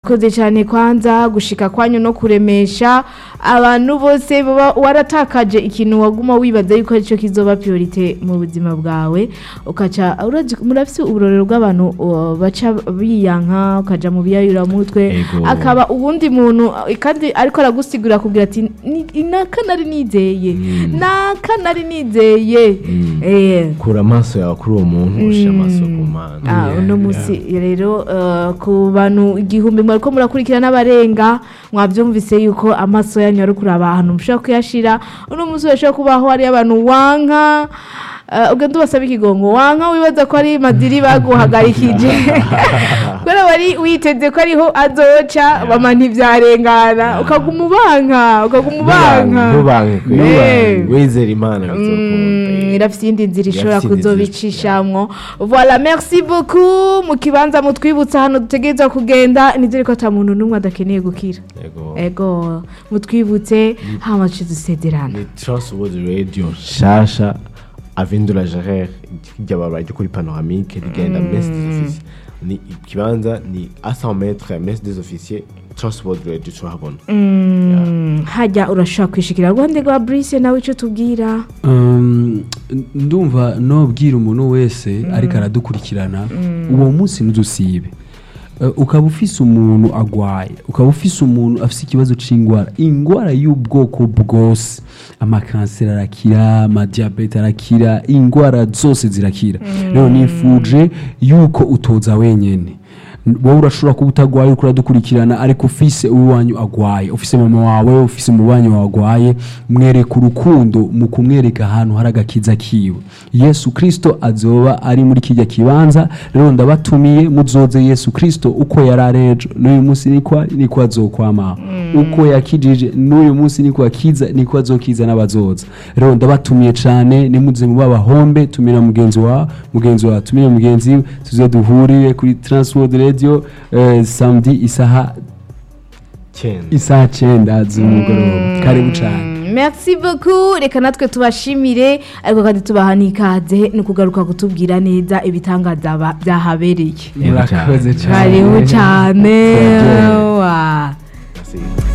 murakoze cyane kwanza gushika kwanyu no kuremesha abantu bose baba waratakaje ikintu waguma wibaza yuko aricyo kizoba priorite mu buzima bwawe ukaca urazi- murafise uburorero bw'abantu uh, baca biyanka ukaja mu biyayuramutwe Ego. akaba uwundi muntu uh, kandi ariko aragusigura kugira ati "Ni- naka nari nizeye naka nari nizeye eh kura amaso yawe kuri uwo muntu ushyira amaso ku mana Ah, Yeah, uno yeah. musi rero eh, ku bantu igihumbi mwariko murakurikira n'abarenga mwabyumvise yuko amaso yanyu ari kuraba ahantu mushobora kuyashira uno musi urashobora kubaho hari abantu wanka eh, ugenda ubasaba ikigongo wanka wibaza ko ari madiri baguhagarikije kubera wari witeze ko ariho azoca bama ntibyarengana ukaguma ubanka ukaguma ubanka ntubanke Eh. wizera imana bizokunda Mm, irafite iyindi nzira ishobora Irafise iyindi nzira. kuzobicishamwo voilà merci beaucoup mu kibanza mutwibutsa hano dutegerezwa kugenda nizere ko ata muntu n'umwe adakeneye gukira Yego. ego mutwibutse hama tuce dusezerana ni trustworthy radio nshasha avindura gerere ry'ababara ryo kuri panoramique rigenda mesi des officiers ni ikibanza ni a 100 metres ya mesi des officiers trustworthy radio turahabona Mm, hajya urashobora kwishikira rwande rwa brise nawe icyo tubwira Um, ndumva nobwira umuntu wese ariko aradukurikirana uwo munsi ntuzusibe Uh, ukaba ufise umuntu agwaye ukaba ufise umuntu afise ikibazo c'ingwara ingwara y'ubwoko bwose amakanseri arakira amadiyabete arakira ingwara zose zirakira rero nifuje yuko utoza wenyene wowe urashobora kuba utagwaye uriko uradukurikirana ariko ufise uwanyu agwaye ufise mama wawe ufise umubanyi wawe agwaye mwereka urukundo mu kumwereka ahantu hari agakiza kiwe yesu kristo azoba ari muri kijya kibanza rero ndabatumiye muzoze yesu kristo uko yari ari ejo n'uyu munsi niko ari, niko azokwamaho uko yakijije n'uyu munsi niko akiza niko azokiza n'abazoza rero ndabatumiye cyane nimuze mu babahombe tumira mugenzi wa mugenzi wa tumire mugenzi we tuze duhurire kuri transworld radio eh, samedi isaha cyenda isaha cyenda z'umugoroba karibu cyane Mm, merci beaucoup reka natwe tubashimire ariko kandi tubaha n'ikaze ni ukugaruka kutubwira neza ibitangaza ba- byahabereye murakoze cyane karibu cyane Turaryohewe. wa Merci.